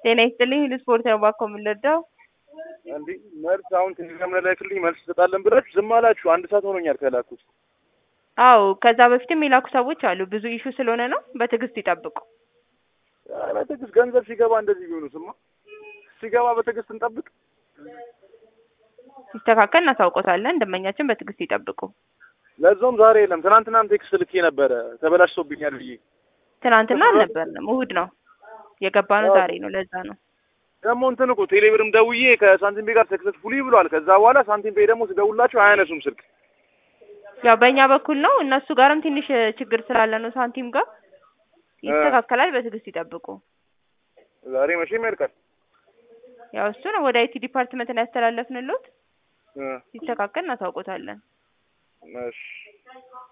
ጤና ይስጥልኝ ሁሉ ስፖርት ነው ባኮ የምንረዳው እንዴ መልስ አሁን ቴሌግራም ላይ ላክልኝ መልስ ትሰጣለን ብላችሁ ዝም አላችሁ። አንድ ሰዓት ሆኖኛል ከላኩት። አዎ ከዛ በፊትም የላኩ ሰዎች አሉ። ብዙ ኢሹ ስለሆነ ነው። በትዕግስት ይጠብቁ። በትዕግስት ገንዘብ ሲገባ እንደዚህ ቢሆኑ ስማ ሲገባ በትዕግስት እንጠብቅ። ሲስተካከል እናሳውቆታለን። ደንበኛችን በትዕግስት ይጠብቁ። ለዛውም ዛሬ የለም። ትናንትናም ቴክስት ልኬ ነበረ ተበላሽቶብኛል ብዬ። ትናንትና አልነበርንም፣ እሑድ ነው የገባ ነው። ዛሬ ነው። ለዛ ነው ደግሞ እንትን እኮ ቴሌብርም ደውዬ ከሳንቲም ቤ ጋር ሰክሰስፉሊ ብሏል። ከዛ በኋላ ሳንቲም ቤ ደግሞ ስደውላቸው አያነሱም ስልክ። ያው በእኛ በኩል ነው። እነሱ ጋርም ትንሽ ችግር ስላለ ነው። ሳንቲም ጋር ይስተካከላል። በትዕግስት ይጠብቁ። ዛሬ መቼም ያልቃል። ያው እሱ ነው ወደ አይቲ ዲፓርትመንት ነው ያስተላለፍንሎት። ሲስተካከል እናሳውቆታለን። እሺ